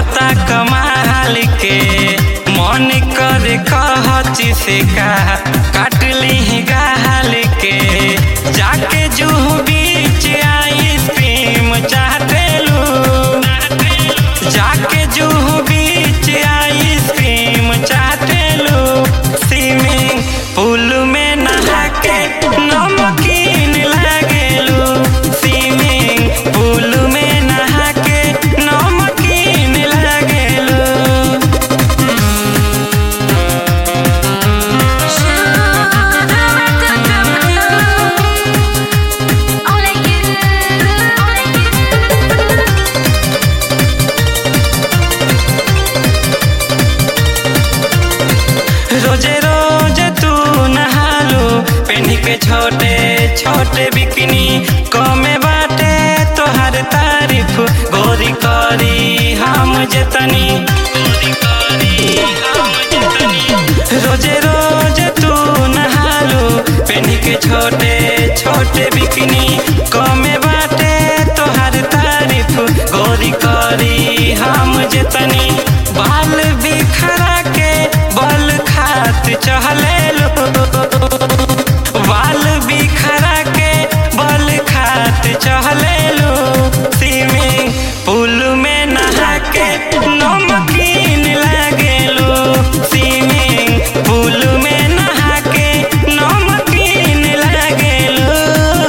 लागता कमाल के मन कर कहची से का काट ली गाल के जाके जूहू बीच आइसक्रीम चाहते लू जाके जूहू बीच आइसक्रीम चाहते लू स्विमिंग पूल में नहा के नमकीन लागेलू स्विमिंग पूल में नहा के नमकीन लागेलू Only you, only you. रोजे रोज तू नहालू पेन के छोटे छोटे बिकनी कमे बाटे तोहर तारीफ गोरी करी हम जतनी गोरी करी हम जतनी रोजे रोज तू नहालू पेन के छोटे छोटे बिकनी कमे बाटे तोहर तारीफ गोरी करी हम जतनी बाल बिखरा के बल खात चहले लो बाल बिखरा के बल खात चहले लो स्विमिंग पूल में नहा के नमकीन लागेलो स्विमिंग पूल में नहा के नमकीन लागेलो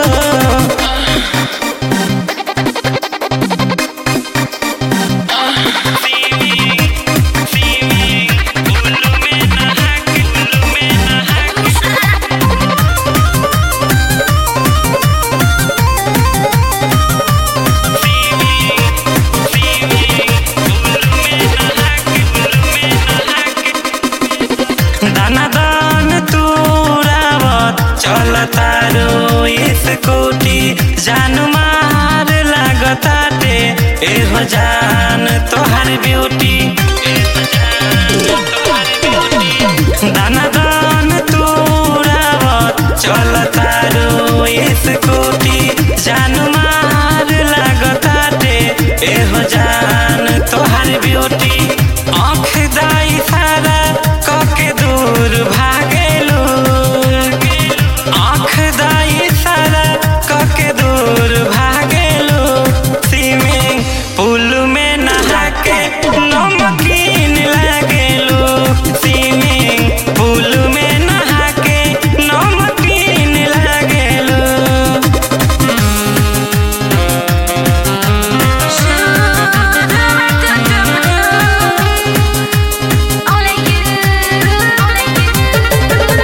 दाना दान तूरावत चल तारो स्कूटी जान मार लागताटे एहो जान तोहर ब्यूटी दाना दान तूरावत चल तारो स्कूटी जान मार लागताटे एहो जान तोहर ब्यूटी आँख दाई सारा कके दूर भागेलू आँख दाई सारा कके दूर भागेलू स्विमिंग पूल में नहा के नमकीन लागेलू स्विमिंग पूल में नहा के नमकीन लागेलू Only you, only you.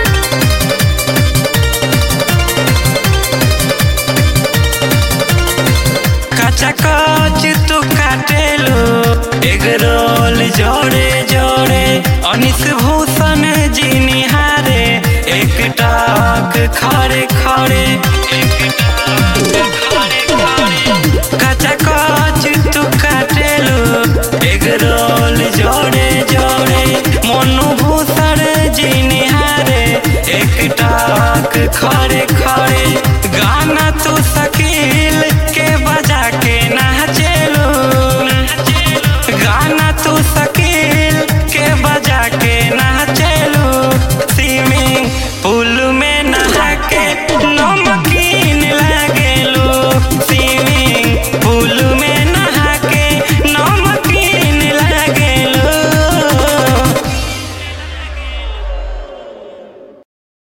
कचा कच तू काटेलो एग रोल जोड़े जोड़े अनिस भूषण जी निहारे एक टाक खड़े खड़े एक टाक खड़े खड़े कचा कच तू काटेलो एग रोल जोड़े जोड़े मनु भूषण जी निहारे एक टाक खड़े खड़े गाना तू सकी